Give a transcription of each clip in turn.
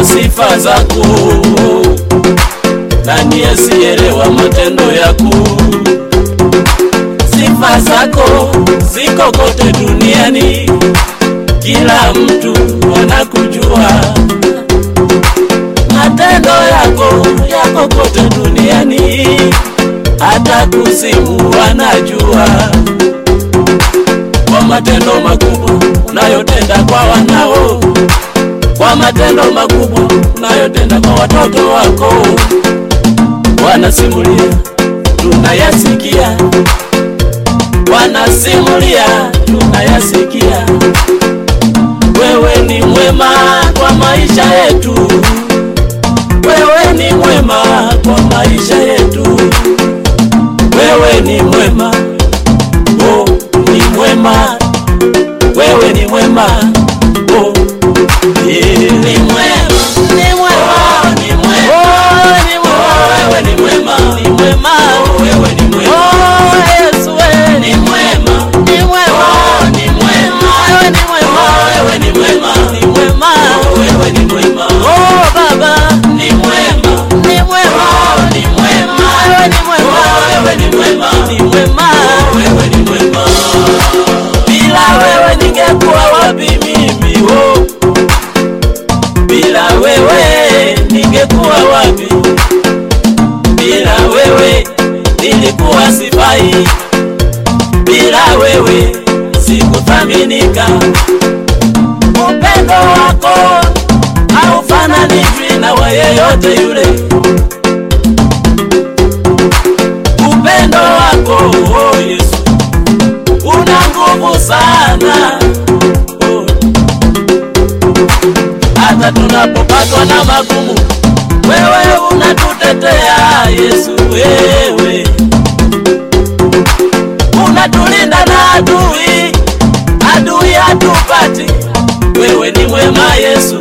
sifa zako, nani asiyeelewa matendo yako? Sifa zako ziko kote duniani, kila mtu anakujua. Matendo yako yako kote duniani, hata kuzimu wanajua kwa matendo makubwa unayotenda kwa wanao, kwa matendo makubwa unayotenda kwa watoto wako. Wanasimulia, tunayasikia, wanasimulia, tunayasikia. Wewe ni mwema kwa maisha yetu, wewe ni mwema kwa maisha yetu, wewe ni mwema oh, ni mwema, wewe ni mwema oh, yeah. ni mwema, ni mwema, ni mwema, oh, ni mwema, wewe ni mwema, ni mwema, oh, wewe ni mwema, oh, Yesu wewe ni mwema, ni mwema, oh, ni mwema, wewe ni mwema, oh, wewe ni mwema, ni mwema, oh, wewe ni mwema, oh, Baba ni mwema, ni mwema, oh, ni mwema, wewe ni mwema, oh, wewe ni mwema, ni mwema, oh, wewe ni mwema. Bila wewe ningekuwa wapi mimi oh? Bila wewe ningekuwa wapi? Bila wewe nilikuwa sifai, bila wewe sikuthaminika. Upendo wako haufananishwi na wa yeyote yule. Upendo wako oh Yesu una nguvu sana oh. Hata tunapopatwa na magumu, wewe unatutetea Yesu, wewe unatulinda na adui, adui hatupati. Wewe ni mwema Yesu,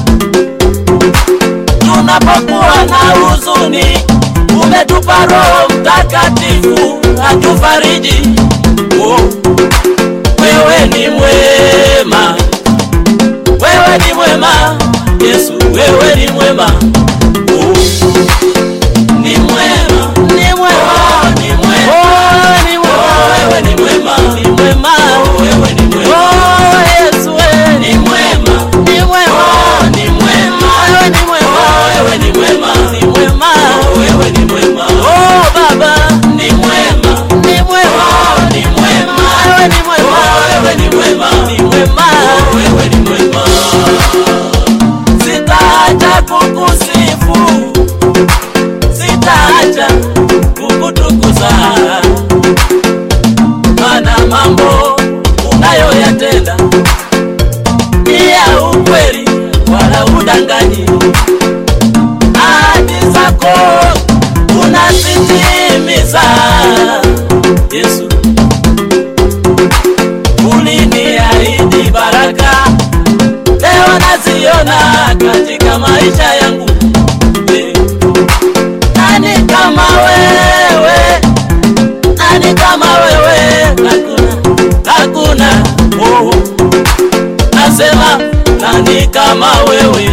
tunapokuwa na huzuni, umetupa Roho Mtakatifu atufariji. Oh, wewe ni mwema, wewe ni mwema Yesu, wewe ni mwema. Oh, ni mwema, ni mwema, ni mwema, oh, ni mwema, wewe ni mwema, ni mwema, oh, wewe ni mwema, oh, Yesu, wewe ni mwema, ni mwema, oh, ni mwema, wewe ni mwema, oh, wewe ni mwema, ni mwema, oh, wewe ni mwema, oh, Baba ni mwema, ni mwema, oh, ni mwema, wewe ni mwema, oh, wewe ni mwema, ni mwema, oh, wewe ni mwema. Sitaacha kukusifu, sitaacha kukutukuza, maana mambo unayoyatenda ni ya ukweli, wala udanganyi. Ahadi zako unazitimiza, Yesu. Uliniahidi baraka, leo naziona katika maisha yangu. Eh, Nani kama wewe? Nani kama wewe? Hakuna, hakuna. Oh, nasema nani kama wewe?